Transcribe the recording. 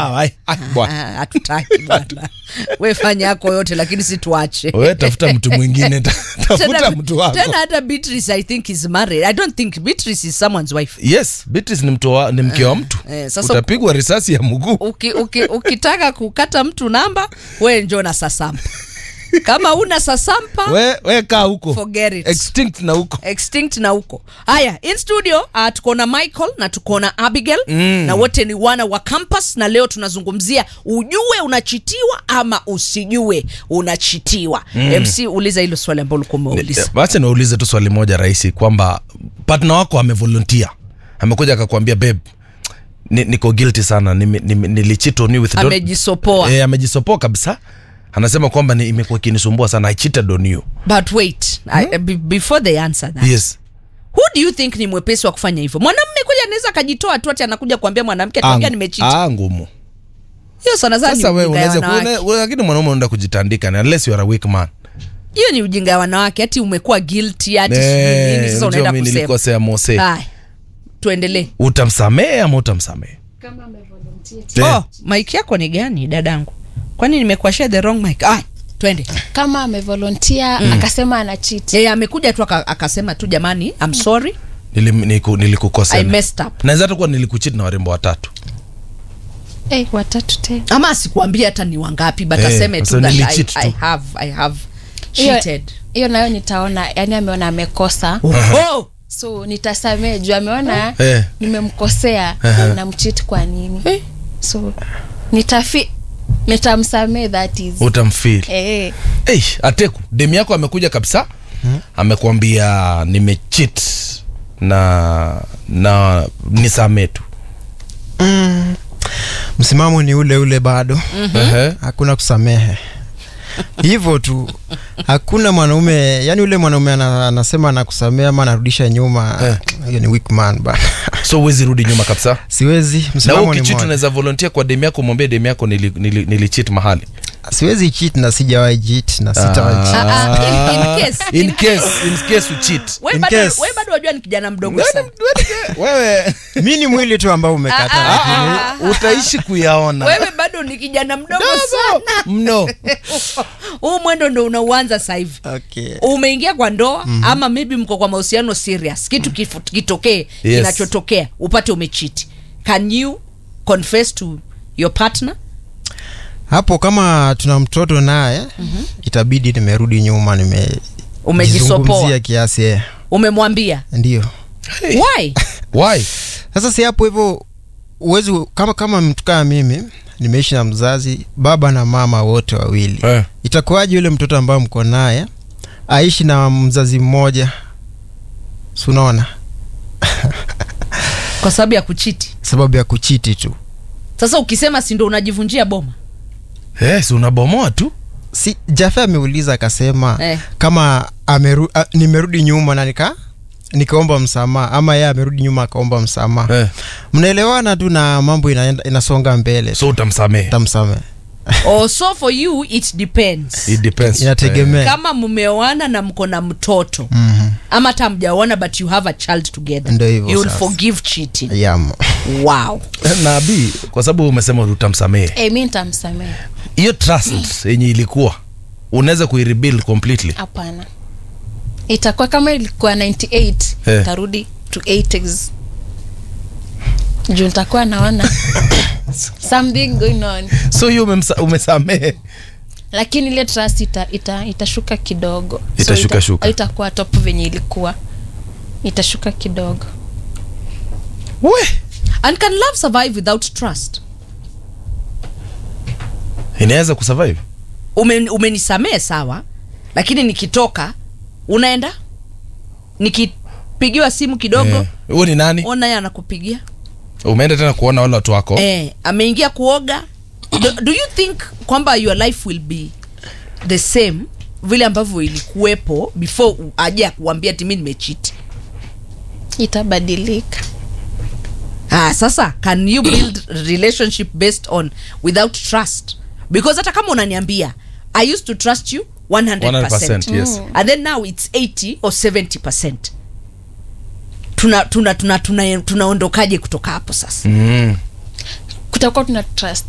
sawa ai, ai, bwana Ah, hatutaki bwana we fanya yako yote lakini si tuache we tafuta mtu mwingine ta- tafuta Tena- mtu wako tena hata beatrice i think is married i don't think beatrice is someone's wife yes Beatrice ni mtu wa, ni mke wa mtu eh, sasa- utapigwa risasi ya mguu uki, uki, ukitaka kukata mtu namba we njo na sasampa kama una sasampa we, we kaa huko Forget it. extinct na huko extinct na huko haya in studio uh, tuko na michael na tuko na abigail mm. na wote ni wana wa campus na leo tunazungumzia ujue unachitiwa ama usijue unachitiwa mm. mc uliza hilo swali ambalo ulikuwa umeuliza wacha niulize tu swali moja rahisi kwamba partner wako amevolunteer amekuja akakwambia babe ni, niko guilty sana nime- nime- nilicheat on you with don't- amejisopoa eh, amejisopoa kabisa anasema kwamba ni, imekuwa ikinisumbua sana i cheated on you but wait I, be, before they answer that yes who do you think ni mwepesi wa kufanya hivyo mwanamme kweli anaweza akajitoa tu ati anakuja kuambia mwanamke tuambia Ang- nimechiti ah, ngumu hiyo sana sana ni sasa we ujinga ya unaweza wanawake. kuona- lakini mwanaume unaenda kujitandika ni unless you are a weak man hiyo ni ujinga ya wanawake hati umekuwa guilty hati sijui Eh, nini sasa unajua unaenda mimi kusema nilikosea mose haya tuendelee utamsamehe ama utamsamehe Eh. oh, mike yako ni gani dadangu kwani nimekuashia the wrong mic ah, twende kama amevolontia mm. akasema ana cheat yeye amekuja tu aka- akasema tu jamani I'm sorry Nilim- niku- I nilikukosea messed up naweza hata kuwa nilikuchit na warembo watatu hey, watatu te ama asikuambia hata ni wangapi but Eh, aseme tu sasa that I, nilicheat I tu. have, I have Hiyo- cheated hiyo nayo nitaona yani ameona amekosa oh, so nitasamee juu ameona Eh. nimemkosea Aha. na mchiti kwa nini Eh. so nitafi nitamsamee that is utamfil eh. hey, ateku demu yako amekuja kabisa amekwambia nimechit na na nisamee tu mm, msimamo ni ule ule bado Ehe. hakuna kusamehe hivyo tu hakuna mwanaume yani ule mwanaume ana, anasema anakusamea ama anarudisha nyuma Eh. hiyo ni weak man bana so huwezi rudi nyuma kabisa siwezi na wewe msimamo ni ukichit moja unaweza volunteer kwa demu yako mwambie demu yako nili, nili, nilichit mahali siwezi cheat na sijawahi cheat na sitawahi cheat. Ah, ah, in- in case- in case in case uchit we In bado case. we bado wajua ni kijana mdogo sana wewe mi ni mwili tu ambao umekata Ah, lakini ah, utaishi kuyaona wewe bado ni kijana mdogo sana mno huu mwendo ndo unauanza sasa hivi okay. umeingia kwa ndoa mm-hmm. ama maybe mko kwa mahusiano serious kitu kifu- kitokee Yes. kinachotokea upate umechiti can you confess to your partner hapo kama tuna mtoto naye mm-hmm. itabidi nimerudi nyuma umejisopoa nimejizungumzia kiasi eh. umemwambia ndio why why sasa si hapo hivyo uwezi kama kama mtu kama mimi nimeishi na mzazi baba na mama wote wawili eh. itakuwaje yule mtoto ambaye mko naye aishi na mzazi mmoja si unaona kwa sababu ya kuchiti sababu ya kuchiti tu sasa ukisema si ndo unajivunjia boma yes unabomoa tu si jafe ameuliza akasema Eh. kama ameru, a, nimerudi nyuma na nika nikaomba msamaha ama yeye amerudi nyuma akaomba msamaha eh. mnaelewana tu na mambo inaenda, inasonga mbele so utamsamehe tamsamehe oh, so for you it depends it depends inategemea kama mmeoana na mko na mtoto Mhm. ama hata mjaoana but you have a child together Ndio hivyo you'll sasa. forgive cheating Yamo. wow Eh, na bi kwa sababu umesema utamsamehe eh, mi nitamsamee hiyo trust yenye ilikuwa unaweza kuirebuild completely hapana itakuwa kama ilikuwa 98 Eh. tarudi to 80s juu nitakuwa naona something going on so hiyo umemsa- umesamehe lakini ile trust ita, ita, itashuka kidogo Itashuka ita, shuka. itakuwa top venye ilikuwa itashuka kidogo we and can love survive without trust inaweza kusurvive Umen, umenisamee sawa lakini nikitoka unaenda nikipigiwa simu kidogo Eh, huo ni nani ona ye anakupigia umeenda tena kuona wale watu wako eh, ameingia kuoga do, do you think kwamba your life will be the same vile ambavyo ilikuwepo before u- aje akuambia timi nimechiti itabadilika ah, sasa can you build relationship based on without trust because hata kama unaniambia i used to trust you 100%, 100%, yes. and then now it's 80 or 70 tuna tuna tuna tuna tunaondokaje kutoka hapo sasa mm. kutakuwa tuna trust